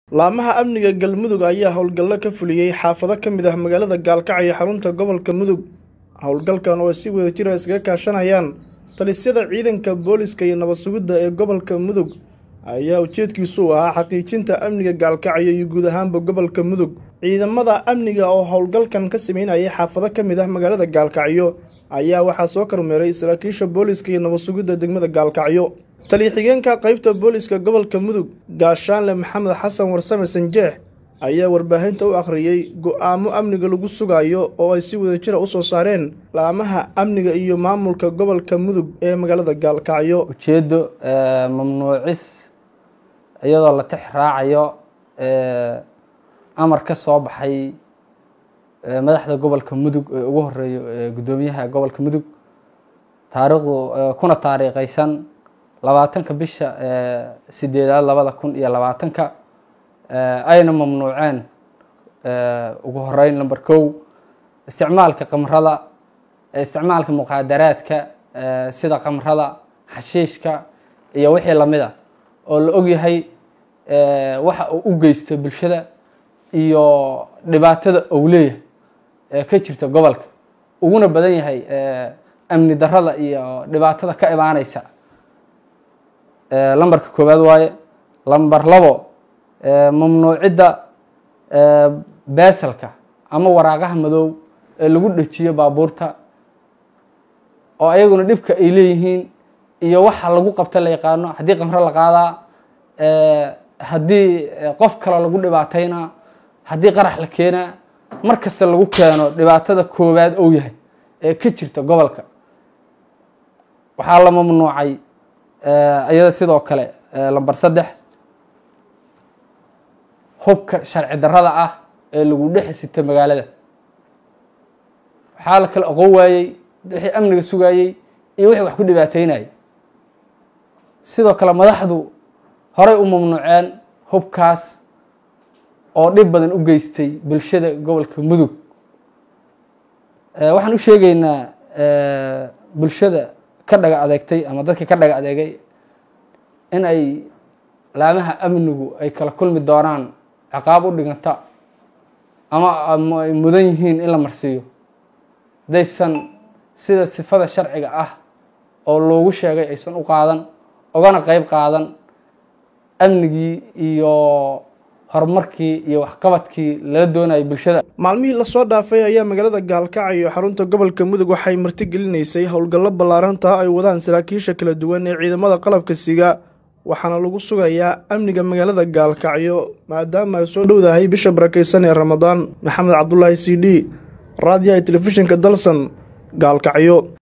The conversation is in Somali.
laamaha amniga galmudug ayaa howlgallo ka fuliyey xaafado ka mid ah magaalada gaalkacyo xarunta gobolka mudug howlgalkan oo ay si wada jira iskaga kaashanayaan talisyada ciidanka booliska iyo nabad sugidda ee gobolka mudug ayaa ujeedkiisu u ahaa xaqiijinta amniga gaalkacyo iyo guud ahaanba gobolka mudug ciidamada amniga oo howlgalkan ka sameynayay xaafado ka mid ah magaalada gaalkacyo ayaa waxaa soo kormeeray saraakiisha booliska iyo nabad sugidda degmada gaalkacyo taliya-xigeenka qaybta booliska gobolka mudug gaashaanle maxamed xasan warsame sanjeex ayaa warbaahinta u akhriyey go-aamo amniga lagu sugayo oo ay si wada jira u soo saareen laamaha amniga iyo maamulka gobolka mudug ee magaalada gaalkacyo ujeeddo mamnuucis iyadoo la tix raacayo amar ka soo baxay madaxda gobolka mudug ee ugu horeeyo guddoomiyaha gobolka mudug taariikhdu kuna taariikhaysan labaatanka bisha sideedaad labada kun iyo labaatanka ayna mamnuuceen ugu horeyn number kow isticmaalka kamrada isticmaalka muqaadaraadka sida kamrada xashiishka iyo wixii lamid a oo la ogyahay waxa uu u geysto bulshada iyo dhibaatada ou leeyahay ee ka jirta gobolka uguna badan yahay amni darada iyo dhibaatada ka imaaneysa lambarka koowaad waaye lamber labo mamnuucidda beesalka ama waraaqaha madow ee lagu dhejiyo baabuurta oo ayaguna dhibka ay leeyihiin iyo waxa lagu qabta la yaqaano haddii qamro la qaadaa haddii qof kale lagu dhibaataynaa haddii qarax la keenaa mar kasta lagu keeno dhibaatada koowaad ou yahay ee ka jirta gobolka waxaa la mamnuucay iyada sidoo kale lamber saddex hubka sharci darada ah ee lagu dhex sita magaalada waxaa la kala aqoon waayey wixii amniga sugaayey iyo wixii wax ku dhibaateynayay sidoo kale madaxdu horay u mamnuuceen hubkaas oo dhib badan u geystay bulshada gobolka mudug waxaan u sheegeynaa bulshada ka dhaga adeegtay ama dadka ka dhaga adeegay in ay laamaha amnigu ay kala kulmi doonaan ciqaab u dhiganta ama ay mudan yihiin in la marsiiyo haddaysan sida sifada sharciga ah oo loogu sheegay aysan u qaadan ogana qeyb qaadan amnigii iyo horumarkii iyo waxqabadkii lala doonayay bulshada maalmihii lasoo dhaafay ayaa magaalada gaalkacyo xarunta gobolka mudug waxay martigelinaysay howlgallo ballaarantaa ay wadaan saraakiisha kala duwan ee ciidamada qalabka siga waxaana lagu sugayaa amniga magaalada gaalkacyo maadaama ay soo dhowdahay bisha barakeysan ee ramadaan maxamed cabdulaahi c d raadiyaha telefishinka dalsan gaalkacyo